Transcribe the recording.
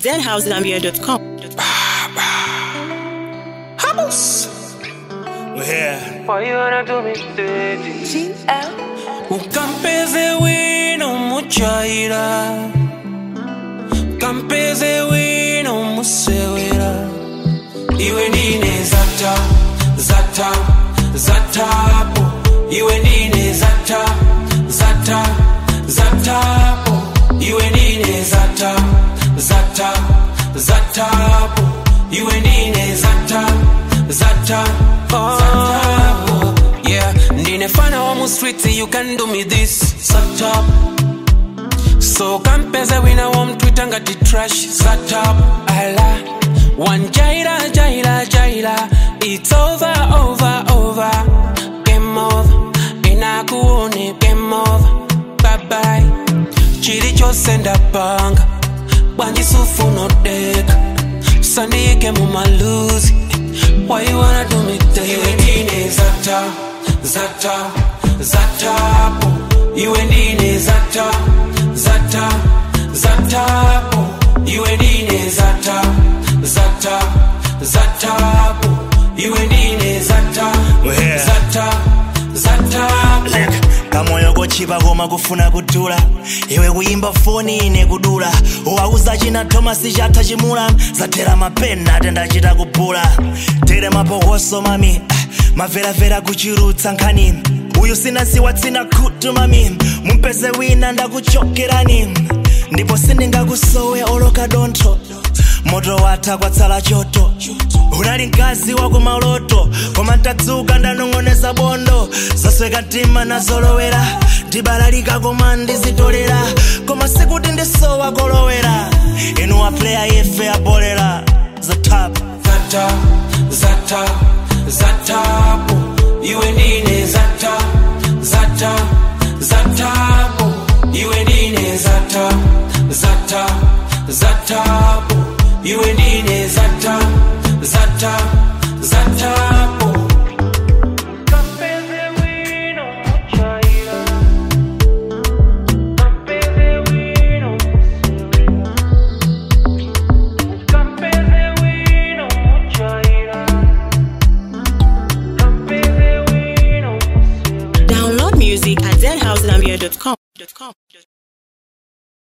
zhousegambia.com. Vamos! We're here. Why you wanna do me dirty? Ukampeze wino muchaira Kampeze wino musewera Iwe ndine zata, zata, zatapo Iwe ndine zata, zata, zatapo Iwe ndine zata, zata, zatapo Iwe ndine zata, zata, zatapo Yeah, ndine fana wa mu street you can do me this Zata So kampeze wina wa mtwita ngati trash Zata ala One jaila, jaila, jaila It's over, over, over Game over Inakuone game over Bye bye Chiri chose ndapanga Bwanjisufu no deka Sandike mu maluzi Why you wanna do me dirty? Iwe ndine zata, zata, zatapo Iwe ndine zata, zata, zatapo Iwe ndine zata, zata, zatapo Iwe ndine zata, Wehe. zata, zatapo Look, kamoyo kochipa koma kufuna kudula iwe kuyimba foni ine kudula uwauza china thomasi chatha chimula zathera mapena atendachita kubula tere mapokoso mami ah, maveravera kuchirutsa nkhani uyu sinasiwa tsina khutu mami mumpeze wina ndakuchokerani ndipo sindingakusowe oloka dontho moto watha kwatsala choto unali mkazi wa kumaloto koma ntatsuka ndanong'oneza bondo zasweka mtima nazolowera ndibalalika koma ndizitolera koma sikuti ndisowa kolowera inu apleya yefe abolera zatap zata zata zatapo iwe ndine zata zata zatapo iwe ndine zata zata zatapo iwe ndine zata zata zatapo Kampeze wino muchaira. Kampeze wino musewera. Kampeze wino muchaira. Kampeze wino musewera. Download music at zhousegambia.com.